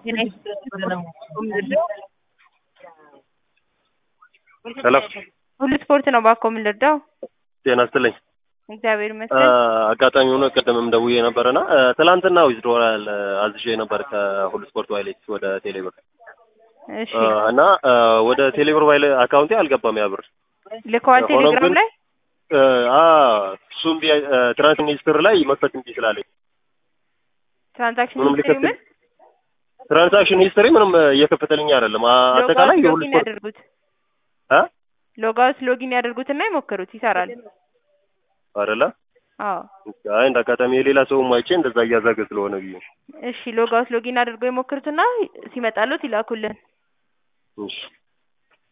ሄሎ ሁሉ ስፖርት ነው ባኮ የምንረዳው። ጤና ይስጥልኝ። እግዚአብሔር ይመስገን። አጋጣሚ ሆኖ ቅድምም ደውዬ ነበረና ትላንትና ዊዝድሮዋል አዝዤ ነበር ከሁሉ ስፖርት ዋይሌት ወደ ቴሌብር እሺ እና ወደ ቴሌብር ዋይሌ አካውንቴ አልገባም ያ ብር። ልከዋል ሆኖም ቴሌግራም ግን- ላይ እሱም ትራንስ ሚኒስትር ላይ መክፈት እንጂ ስላለኝ ትራንዛክሽን ምንም ሂስትሪ ልከፍል ምን ትራንዛክሽን ሂስትሪ ምንም እየከፈተልኝ አይደለም። አ- አጠቃላይ ሎጋውት የሁሉ ሎጊን ስፖርት ያደርጉት አ ሎጋውት ሎጊን ያደርጉትና ይሞክሩት ይሰራል። አይደለ? አዎ አይ እንደ አጋጣሚ የሌላ ሰውም አይቼ እንደዛ እያዛገ ስለሆነ ብዬ እሺ ሎጋውት ሎጊን አድርገው ይሞክሩትና ሲመጣሉት ይላኩልን። እሺ